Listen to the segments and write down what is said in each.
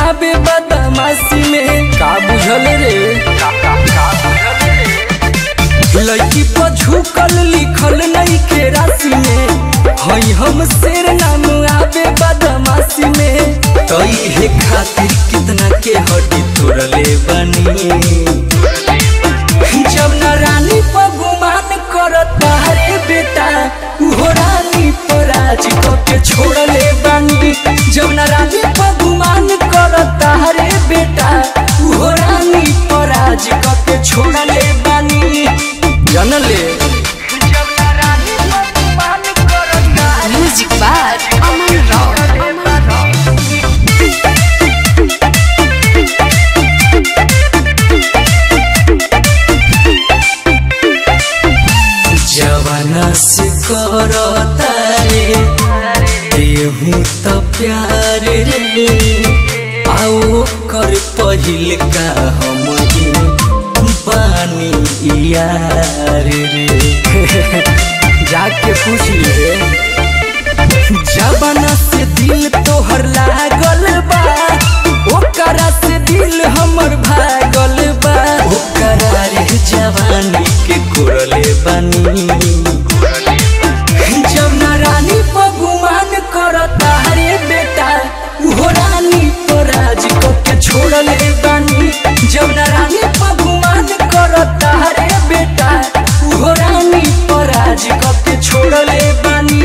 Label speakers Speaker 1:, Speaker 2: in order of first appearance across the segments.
Speaker 1: आवे बदमाशी में का बुझल रे लड़की पर झुकल लिखल नहीं के राशि में हई हम शेर नाम आवे बदमाशी में तई हे खातिर कितना के हड्डी तोड़ले बनी जब न रानी पर गुमान करता रे बेटा उहो रानी पर राज के छोड़ले बानी जब न रानी पर गुमान करता रे बेटा उहो रानी पर राज के छोड़ले बानी जानले
Speaker 2: Music by Aman Rao. Aman Rao.
Speaker 1: जवाना से करता रे देहू तो प्यार रे आओ कर पहिल का हम ही बानी यार रे जाके पूछ ले जवाना से दिल तोहर लागल बा ओकरा से दिल हमर भागल बा ओकरा रे जवानी के कोरले बानी जब ना रानी पर गुमान करता रे बेटा उहो रानी पर राज के छोड़ले बानी जब ना रानी पर गुमान करता रे बेटा उहो रानी पर राज के छोड़ले बानी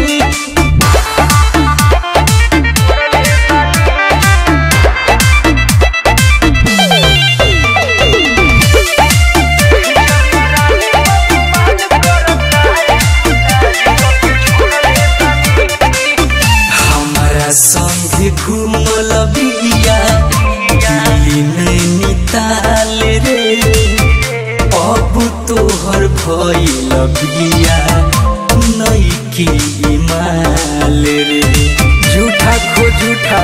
Speaker 1: हमारा संग घूमल बिया दिल्ली नैनीताल रे अब तोहर भइल बिया नैकी माल रे झूठा खो झूठा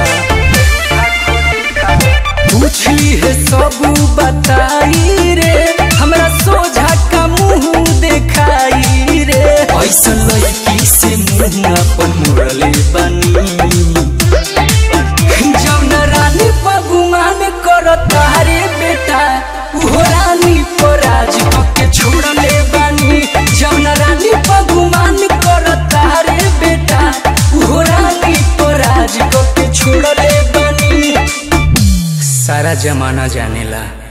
Speaker 1: पूछली है सब बताई रे हमरा सोझा का मुंह देखाई रे ऐसा लड़की से मुंह अपन मुड़ले बनी जब न रानी पर गुमान करता रे बेटा उहो रानी पर राज के छोड़ले बानी जब न रानी पर गुमान करता रे बेटा उहो रानी पर राज के छोड़ले बानी सारा जमाना जानेला